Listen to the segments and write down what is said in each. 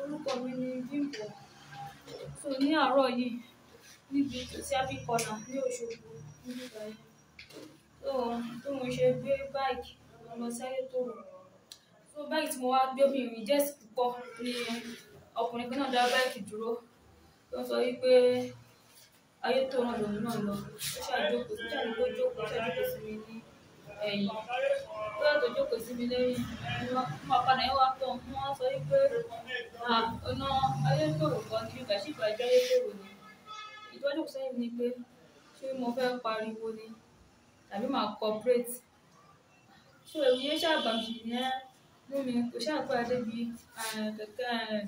orúkọ mi ni Bímbọ́ so ní àárọ̀ yìí níbi tòsí abíkọ́nà ní Òṣogbo níbi báyìí so bí mo ṣe gbé báìkì lọ sí Ayétòrò so báìkì tí mo wá gbé mi rìn jẹ́sì púpọ̀ ni ọkùnrin kan náà dá báìkì dúró tó sọ wípé Ayétòrò náà lòun náà lọ ó ṣàjókòó ó ṣàjókòó jókòó ó ṣàjókòó sí mi ní ẹ̀yìn tó yàtọ̀ jókòó sí mi lẹ́yìn mo padà yẹn wá tán mo wá sọ wípé ọ̀nà Ayétòrò kan ní ìgbà sí ìgbàjọ́ Ayétòrò ni ìtọ́jú sẹ́yìn ni pé ṣé mo fẹ́ pariwo ni tàbí màá cooperate so èmi yẹn ṣàbàmì yẹn mú mi kò ṣàpẹ́ débi kẹ̀kẹ́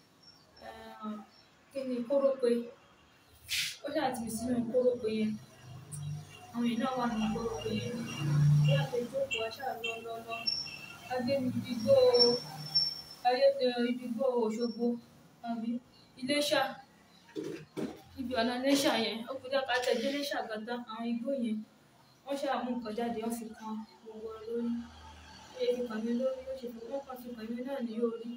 kí ni kórópè ó ṣàtìmí sínú kórópè yẹn àwọn èèyàn náà wà nínú kórópè yẹn bí àpèjókòó aṣáà lọ lọ lọ agbẹ́nigbígbó ayé ibigbó Òṣogbo àbí Iléṣà ibi ọ̀nà Iléṣà yẹn ó kọjá ká tẹ̀lé Iléṣà gàdá àwọn igbó yẹn wọ́n ṣáà mú nǹkan jáde wọ́n fi kan gbogbo wa lórí ó yẹ kí kàn mí lórí ó ṣe wọ́n kàn fi kàn mí náà ní orí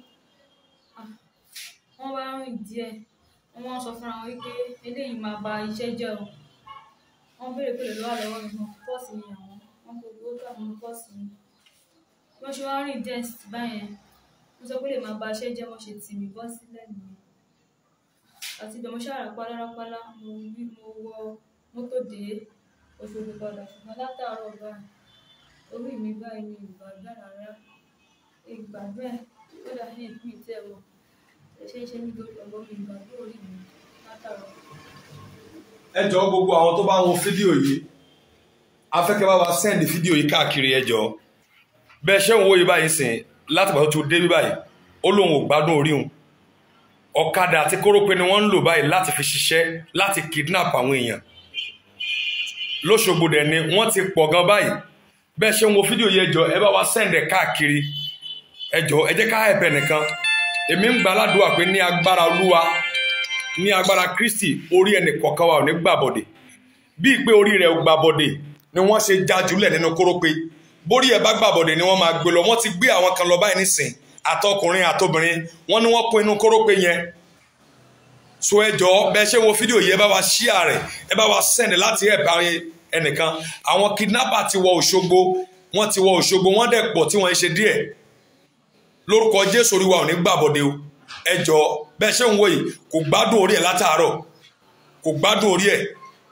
wọ́n wá rìn díẹ̀ wọ́n wá sọ fúnra wọn wípé eléyìí máa ba iṣẹ́ jẹ́ o wọ́n béèrè pé lọ́wọ́ lọ́wọ́ mi wọn pọ́ọ̀sì ni àwọn wọn kò gbowó tó àwọn pọ́ọ̀sì ni wọ́n ṣe wá rìn díẹ̀ báyẹn wọ́n sọ pé lè máa ba iṣẹ́ jẹ́ wọ́n ṣe tì mí bọ́ sílẹ̀ nìyẹn àti ibẹ̀ mo ṣáà rápálá rápálá mo wí mo wọ mọ́tò dé Òṣogbo padà ṣùgbọ́n látàárọ̀ báyìí orí mi báyìí ni ìgbàgbọ́ rárá ìgbàgbọ́ ẹ̀ kódà ní ìpín ìtẹ́ wọ̀ ẹ̀ṣẹ̀ iṣẹ́ nítorí ọ̀gbọ́n mi ìgbàgbọ́ orí mi látàárọ̀. ẹ jọ̀ọ́ gbogbo àwọn tó bá ń wo fídíò yìí afẹ́kẹ́ bá wa sẹ́ndì fídíò yìí káàkiri ẹ jọ̀ọ́ bẹ́ẹ̀ ṣé ń wo yìí báyìí sìn láti pàtó tó dé bí báyìí ó lóun ò gbádùn orí òun ọ̀kadà àti kórópè ni wọ́n ń lò báyìí láti fi ṣiṣẹ́ láti kidnap àwọn èèyàn lóṣogbo dẹ̀ ni wọ́n ti pọ̀ gan báyìí bẹ́ẹ̀ ṣe ń wo fídíò yìí ẹ jọ̀ọ́ ẹ bá wa sẹ́ndẹ̀ káàkiri ẹ jọ̀ọ́ ẹ jẹ́ ká ẹ̀bẹ̀ nìkan èmi ń gbà ládùúgbà pé ní agbára olúwa ní agbára kristi orí ẹnì kọ̀ọ̀kan wa ò ní gbàbọ̀dẹ̀ bíi pé orí rẹ̀ ò gbàbọ̀dẹ̀ ni wọ́n ṣe já jùlẹ̀ nínú kórópè bórí ẹ̀ bá gbàbọ̀dẹ̀ ni wọ́n máa gbé lọ wọ́n ti gbé àwọn kan lọ báyìí nísìn àtọkùnrin àtobìnrin wọ́n ní wọ́n kó inú kórópè yẹn so ẹ jọ̀ọ́ bẹ́ẹ̀ ṣe ń wo fídíò yìí ẹ bá wa share rẹ̀ ẹ bá wa send láti ẹ̀ bá ẹnìkan àwọn kidnapper ti wọ Òṣogbo wọ́n ti wọ Òṣogbo wọ́n dẹ̀ pọ̀ tí wọ́n ń ṣe díẹ̀ lórúkọ Jésù orí wa ò ní gbàbọ̀dẹ̀ o ẹ jọ̀ọ́ bẹ́ẹ̀ ṣe ń wo yìí kò gbádùn orí ẹ̀ látàárọ̀ kò gbádùn orí ẹ̀